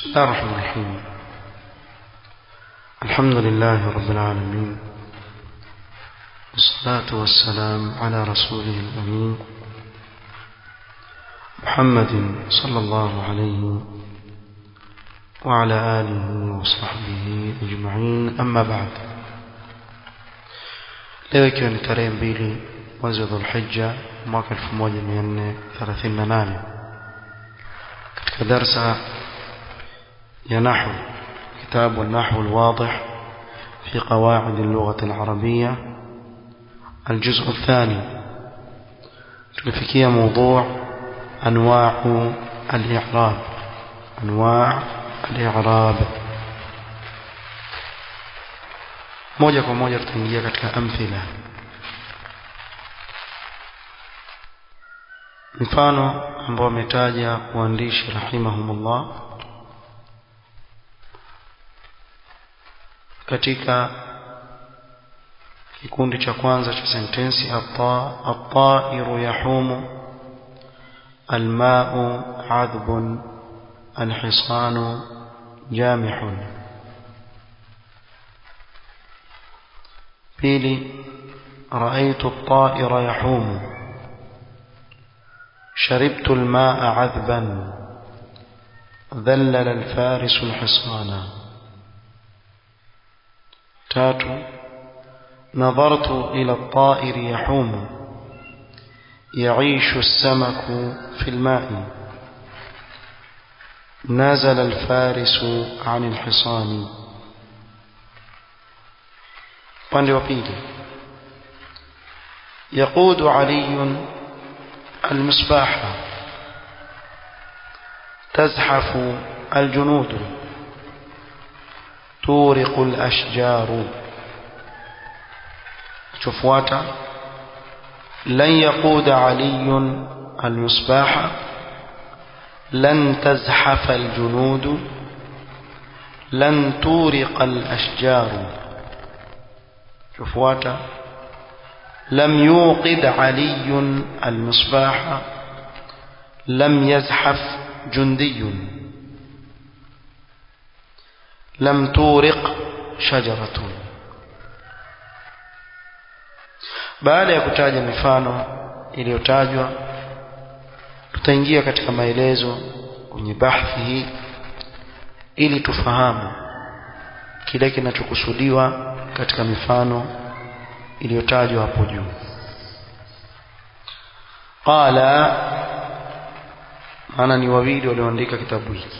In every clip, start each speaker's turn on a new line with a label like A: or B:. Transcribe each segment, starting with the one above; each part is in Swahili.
A: بسم الله الرحمن الرحيم الحمد لله رب العالمين والصلاة والسلام على رسوله الأمين محمد صلى الله عليه وعلى آله وصحبه أجمعين أما بعد leo ikiwa ni tarehe mbili mwezi wa dhulhija mwaka 1438 katika darsa ya nahu kitabu النحو الواضح في قواعد اللغة العربية الجزء الثاني tulifikia موضوع أنواع الإعراب أنواع الإعراب moja kwa moja tutaingia katika amthila mfano ambao ametaja waandishi rahimahumullah katika kikundi cha kwanza cha sentensi at-ta'iru yahumu الماء عذب الحصان جامح بيلي رأيت الطائر يحوم شربت الماء عذبا ذلل الفارس الحصان تاتو نظرت إلى الطائر يحوم يعيش السمك في الماء نزل الفارس عن الحصان upande wa pili يقود علي المصباح تزحف الجنود تورق الأشجار شفواتا لن يقود علي المصباح لن تزحف الجنود لن تورق الأشجار شفواتا لم يوقد علي المصباح لم يزحف جندي لم تورق شجرة baada ya kutaja mifano iliyotajwa tutaingia katika maelezo kwenye bahthi hii ili tufahamu kile kinachokusudiwa katika mifano iliyotajwa hapo juu qala maana ni wawili walioandika kitabu hiki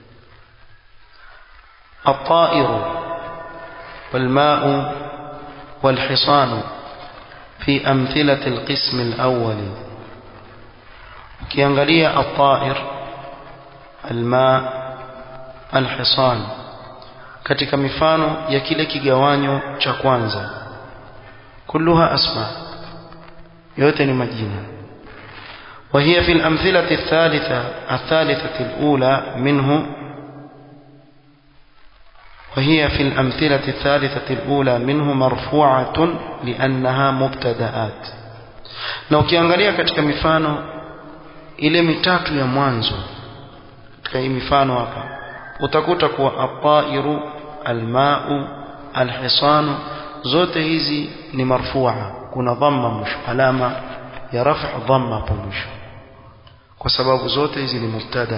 A: الطائر والماء والحصان في أمثلة القسم الأول ukiangalia الطائر الماء الحصان katika mifano ya kile kigawanyo cha kwanza kulluha asma yote ni majina وهي في الأمثلة الثالثة الثالثة الأولى منه وهي في الأمثلة الثالثة الأولى منه مرفوعة لأنها مبتدآت na ukiangalia katika mifano ile mitatu ya mwanzo katika hii mifano hapa utakuta kuwa at-tairu al-ma'u al-hisanu zote hizi ni marfua kuna dhamma mwisho alama ya raf'a dhamma hapo mwisho kwa sababu zote hizi ni mubtada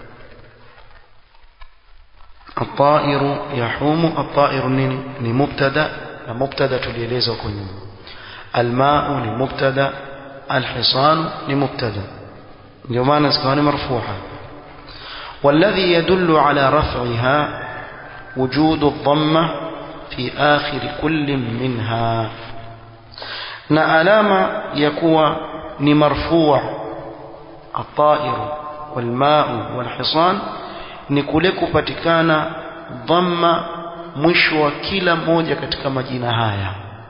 A: الطائر يحوم الطائر نيني ni mubtada na mubtada tulieleza huko nyuma الماء ni mubtada الحصان ni mubtada ndio maana zikawa ni marfuha والذي يدل على رفعها وجود الضمة في آخر كل منها na alama ya kuwa ni marfua الطائر والماء والحصان ni kule kupatikana dhamma mwisho wa kila moja katika majina haya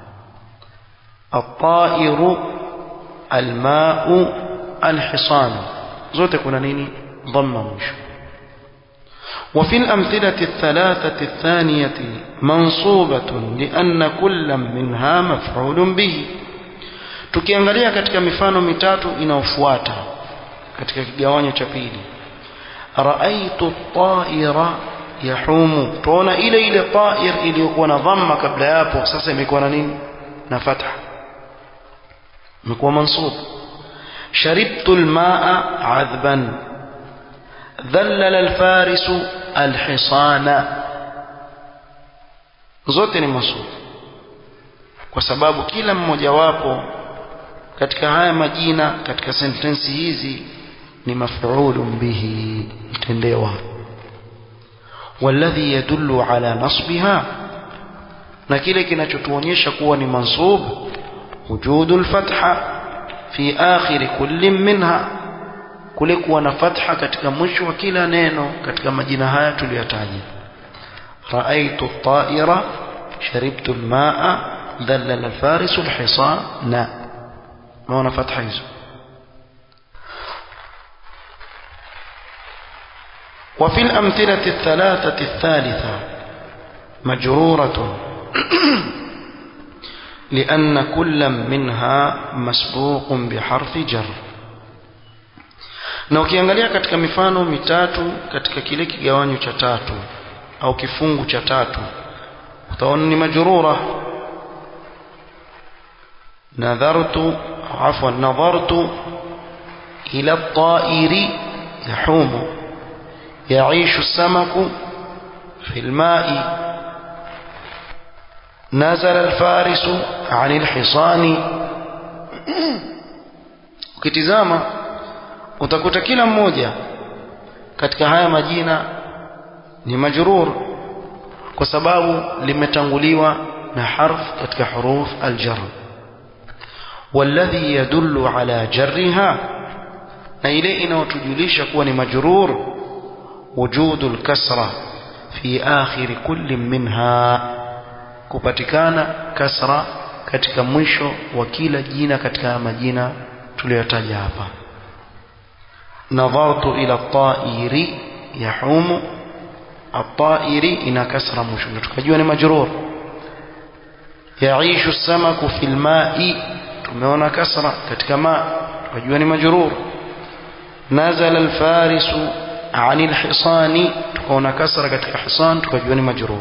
A: الطائر الماء الحصان zote kuna nini dhamma mwisho وفي الأمثلة الثلاثة الثانية منصوبة لأن كل منها مفعول به tukiangalia katika mifano mitatu inayofuata katika kigawanyo cha pili raaitu at-ta'ira yahumu tuona ile ile ta'ir iliyokuwa na dhamma kabla yapo sasa imekuwa na nini na fatha imekuwa mansub شربت الماء عذبا ذلل الفارس الحصان zote ni mansub kwa sababu kila mmojawapo katika haya majina katika sentensi hizi ni maf'ulun bihi mtendewa والذي يدل على نصبها na kile kinachotuonyesha kuwa ni mansub wujudul fatha fi akhir kulli minha kule kuwa na fatha katika mwisho wa kila neno katika majina haya tuliyotaja raaitu at-ta'ira sharibtu al-ma'a dhallala al-farisu al-hisana maana fatha hizo وفي الأمثلة الثلاثة الثالثة مجرورة لأن كل منها مسبوق بحرف جر na ukiangalia katika mifano mitatu katika kile kigawanyo cha tatu au kifungu cha tatu utaona ni majrura nadhartu afwan nadhartu ila at-ta'iri yahumu يعيش السمك في الماء نزل الفارس عن الحصان ukitizama utakuta kila mmoja katika haya majina ni majrur kwa sababu limetanguliwa na harf katika huruf aljar والذي يدل على جرها na ile inayotujulisha kuwa ni majrur وجود الكسرة في آخر كل منها kupatikana kasra katika mwisho wa kila jina katika majina tuliyotaja hapa nadhartu ila at-ta'iri yahumu at-ta'iri ina kasra mwisho na tukajua ni majrur yaishu samaku fil ma'i tumeona kasra katika ma tukajua ni majrur nazala al-farisu عن الحصان تكون كسر كتك حصان تكجون مجرور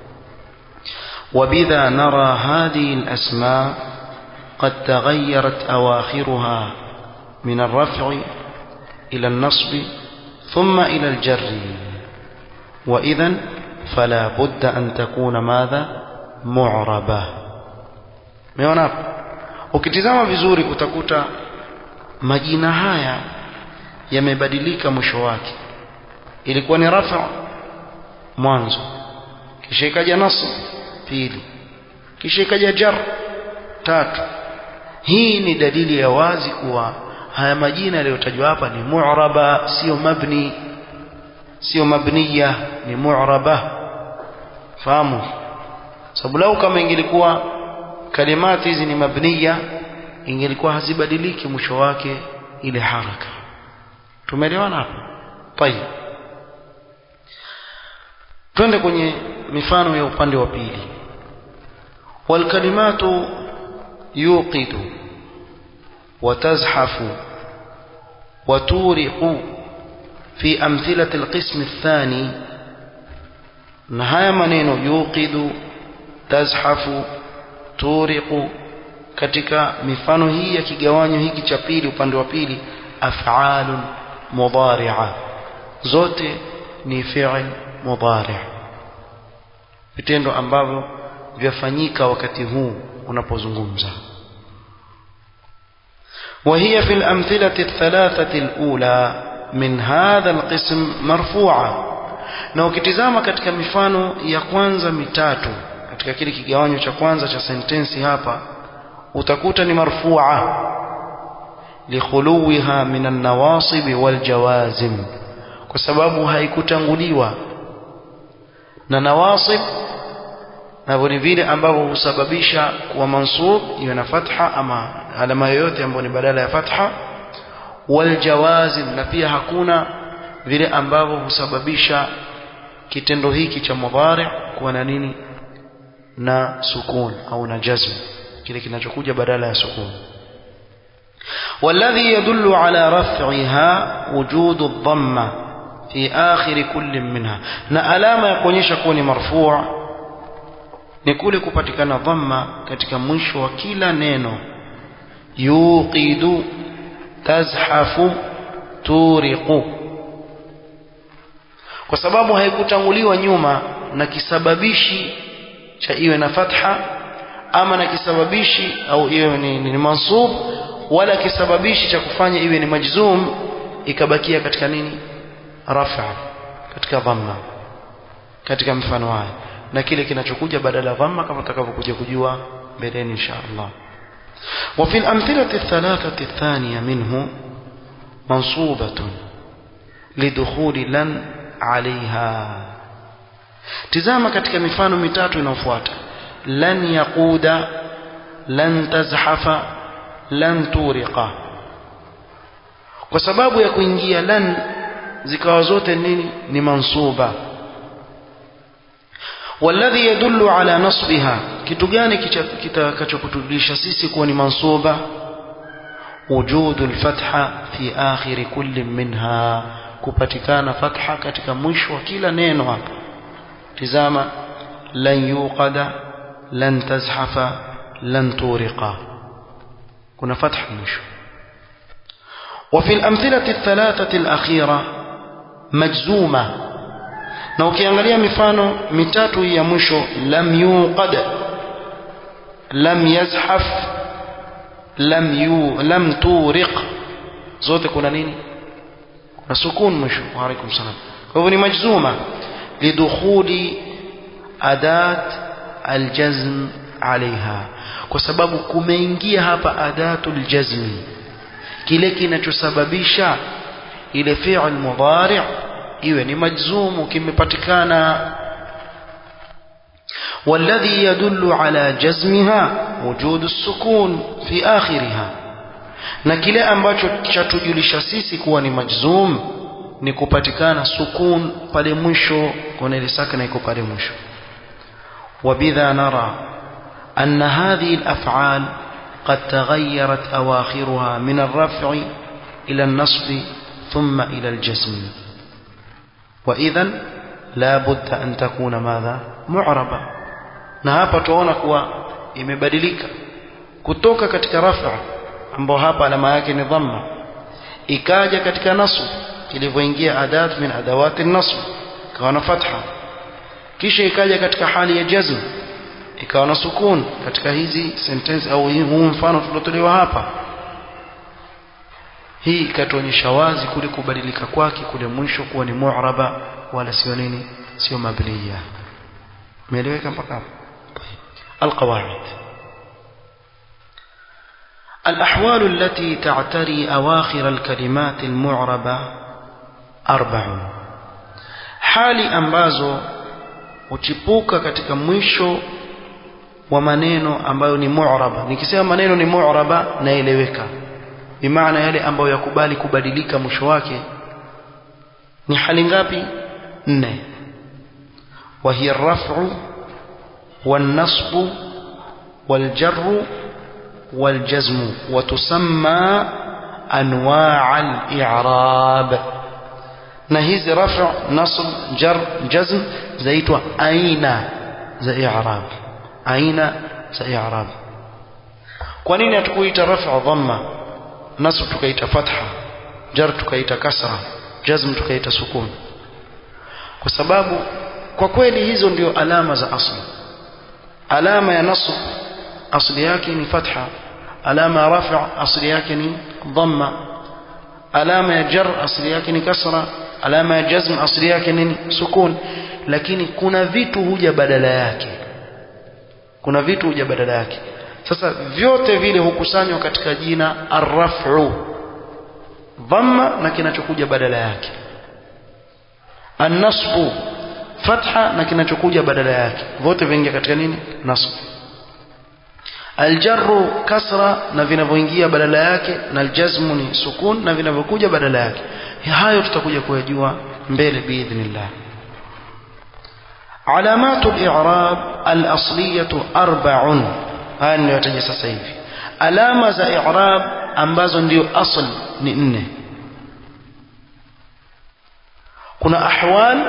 A: وبذا نرى هذه الأسماء قد تغيرت أواخرها من الرفع إلى النصب ثم إلى الجر وإذا فلا بد أن تكون ماذا معربة meona ukitizama vizuri utakuta majina haya yamebadilika mwisho wake ilikuwa ni rafa mwanzo kisha ikaja nasb pili kisha ikaja jar tatu hii ni dalili ya wazi kuwa haya majina yaliyotajwa hapa ni mu'raba sio mabni sio mabniya ni mu'raba fahamu sababu lau kama ingelikuwa kalimati hizi ni mabniya ingelikuwa hazibadiliki mwisho wake ile haraka tumeelewana hapo tayeb twende kwenye mifano ya upande wa pili walkalimatu yuqidu وتزحف وتورق في أمثلة القسم الثاني نهاية منين يوقد تزحف تورق katika mifano hii ya kigawanyo hiki cha pili upande wa pili af'alun mudari'a zote ni fi'l mudari' vitendo ambavyo vyafanyika wakati huu unapozungumza وهي في الأمثلة الثلاثة الأولى من هذا القسم مرفوعة na ukitizama katika mifano ya kwanza mitatu katika kile kigawanyo cha kwanza cha sentensi hapa utakuta ni marfu'a likhuluwiha min an-nawasib wal jawazim kwa sababu haikutanguliwa na nawasib na vile vile ambavyo husababisha kuwa mansub iwe na fatha ama alama yoyote ambayo ni badala ya fatha wal jawazim na pia hakuna vile ambavyo husababisha kitendo hiki cha mudhari kuwa na nini na sukun au na jazm kile kinachokuja badala ya sukun والذي يدل على رفعها وجود الضمة fi akhir kulli minha na alama ya kuonyesha kuwa ni marfu' ni kule kupatikana dhamma katika mwisho wa kila neno yuqidu tazhafu turiqu kwa sababu haikutanguliwa nyuma na kisababishi cha iwe na fatha ama na kisababishi au iwe ni, ni, ni mansub wala kisababishi cha kufanya iwe ni majzum ikabakia katika nini rafa katika dhamma katika mfano haya na kile kinachokuja badala ya dhamma kama tutakavyokuja kujua mbeleni insha Allah وفي الأمثلة الثلاثة الثانية منه منصوبة لدخول لن عليها tizama katika mifano mitatu inayofuata lan yaquda lan tazhafa lan turiqa kwa sababu ya kuingia lan zikawa zote nini ni mansuba والذي يدل على نصبها kitu gani kitakachokutulisha sisi kuwa ni mansuba وجود الفتحة في آخر كل منها kupatikana fatha katika mwisho wa kila neno hapa tizama lan yuqada lan tazhafa lan turiqa kuna fatha mwisho وفي الأمثلة الثلاثة الأخيرة مجزومة na ukiangalia mifano mitatu ya mwisho lam yuqad lam yazhaf lam yu lam turiq zote kuna nini na sukun mwisho wa alaikum salam kwa hivyo ni majzuma lidukhuli adat aljazm alaiha kwa sababu kumeingia hapa adatul jazmi kile kinachosababisha ile fi'l mudari' iwe ni majzumu kimepatikana والذي يدل على جزمها وجود السكون في آخرها na kile ambacho chatujulisha sisi kuwa ni majzum ni kupatikana sukun pale mwisho kuna ile sakna iko pale mwisho وبذا نرى أن هذه الأفعال قد تغيرت أواخرها من الرفع إلى النصب ثم إلى الجزم وإذا لا بد أن تكون ماذا معربة na hapa tuona kuwa imebadilika kutoka katika rafa ambao hapa alama yake ni dhamma ikaja katika nasb ilivyoingia adat min adawati nasb ikawa na fatha kisha ikaja katika hali ya jazm ikawa na sukun katika hizi sentence au huu mfano tuliotolewa hapa hii ikatuonyesha wazi kule kubadilika kwake kule mwisho kuwa ni mu'raba wala sio nini sio mabniya umeeleweka mpaka hapo القواعد الأحوال التي تعتري أواخر الكلمات المعربة أربع حالي ambazo huchipuka katika mwisho wa maneno ambayo ni mu'raba nikisema maneno ni mu'raba naeleweka bimaana yale ambayo yakubali kubadilika mwisho wake ni hali ngapi nne وهي الرفع والنصب والجر والجزم وتسمى أنواع الإعراب نهيز رفع نصب جر جزم زيتوا أين زي إعراب أين زي إعراب kwanini hatukuita rafa dhamma nasb tukaita fatha jar tukaita kasra jazm tukaita sukun kwa sababu kwa kweli hizo ndio alama za asli alama ya nasb asli yake ni fatha alama ya rafa asli yake ni dhamma alama ya jar asli yake ni kasra alama ya jazm asli yake ni sukun lakini kuna vitu huja badala yake kuna vitu huja badala yake sasa vyote vile hukusanywa katika jina arrafu dhamma na kinachokuja badala yake annasbu fatha na kinachokuja badala yake vote vingia katika nini nasb aljarru kasra na vinavyoingia badala yake na aljazmu ni sukun na vinavyokuja badala yake hayo tutakuja kuyajua mbele biidhnillah علامات الإعراب الأصلية أربع haya ninayotaja sasa hivi alama za i'rab ambazo ndio asl ni nne kuna ahwal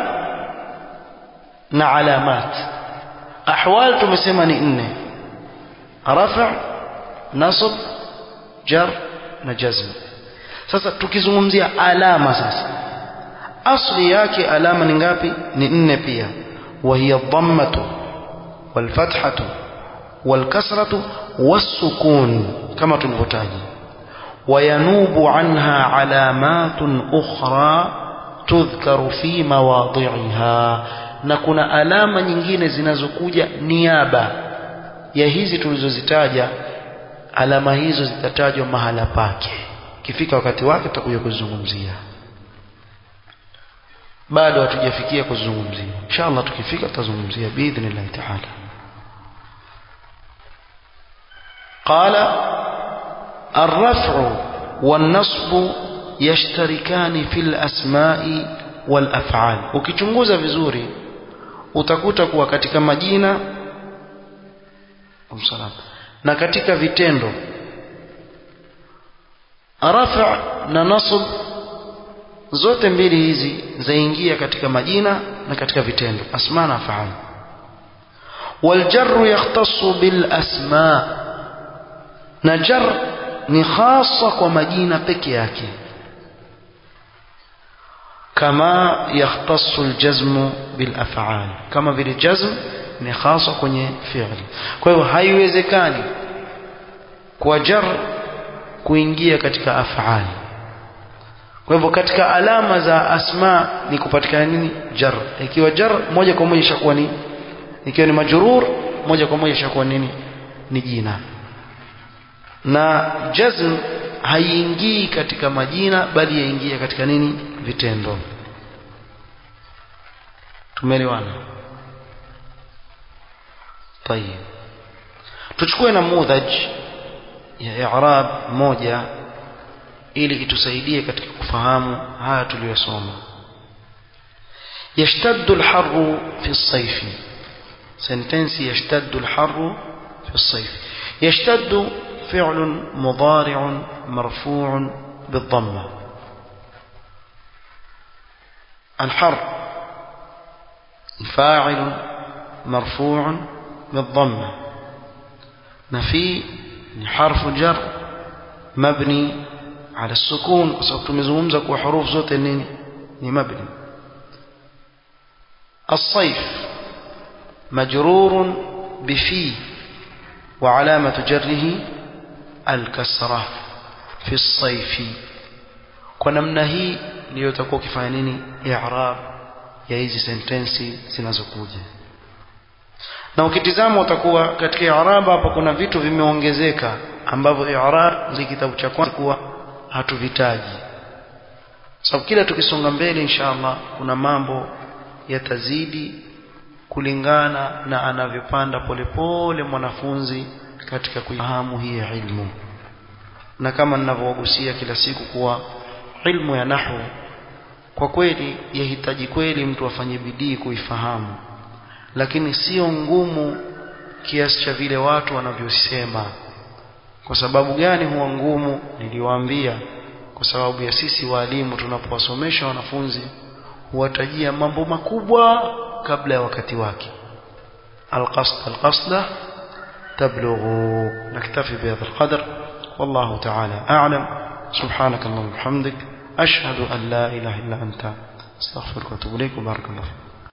A: na alamat ahwal tumesema ni nne rafa nasb jar na jazm sasa tukizungumzia alama sasa asli yake alama ni ngapi ni nne pia وهي الضمة والفتحة والكسرة والسكون كما تلفتاج وينوب عنها علامات أخرى تذكر في مواضعها na kuna alama nyingine zinazokuja niaba ya hizi tulizozitaja alama hizo zitatajwa mahala pake kifika wakati wake tutakuja kuzungumzia bado hatujafikia kuzungumzia inshallah tukifika tutazungumzia biidhnillah taala قال الرفع والنصب يشتركان في الأسماء والأفعال ukichunguza vizuri utakuta kuwa katika majina umsalam na katika vitendo rafa na nasb zote mbili hizi zaingia katika majina na katika vitendo asma na af'al والجر يختص بالاسماء na jar ni khasa kwa majina peke yake kama yakhtassu aljazm bilaf'al kama vile jazm ni khasa kwenye fi'li kwa hiyo haiwezekani kwa jar kuingia katika af'al kwa hivyo katika alama za asma ni kupatikana nini jar ikiwa jar moja kwa moja ishakuwa ni ikiwa ni majrur moja kwa moja ishakuwa nini ni jina na jazm haiingii katika majina bali yaingia katika nini vitendo tumeelewana طيب tuchukue namudhaj ya i'rab moja ili itusaidie katika kufahamu haya tuliyosoma يشتد الحر في الصيف سنتنسي يشتد الحر في الصيف يشتد فعل مضارع مرفوع بالضمة الحر فاعل مرفوع بالضمة نفي حرف جر مبني على السكون وسأكتمزمزك وحروف زوت النين مبني الصيف مجرور بفي وعلامة جره الكسرة في الصيف ونمنا هي ليتكوك فانيني إعراب ya hizi sentensi zinazokuja na ukitizama utakuwa katika i'rab hapa kuna vitu vimeongezeka ambavyo i'rab za kitabu cha kwanza kuwa hatuvitaji sababu kila tukisonga mbele inshallah kuna mambo yatazidi kulingana na anavyopanda polepole mwanafunzi katika kuifahamu hii ilmu na kama ninavyogusia kila siku kuwa ilmu ya nahwu kwa kweli yahitaji kweli mtu afanye bidii kuifahamu lakini sio ngumu kiasi cha vile watu wanavyosema kwa sababu gani huwa ngumu niliwaambia kwa sababu ya sisi walimu tunapowasomesha wanafunzi huwatajia mambo makubwa kabla ya wakati wake alqasd alqasda tablughu naktafi bihadha alqadr والله تعالى أعلم سبحانك اللهم وبحمدك أشهد أن لا إله إلا أنت استغفرك واتوب إليك وبارك الله فيك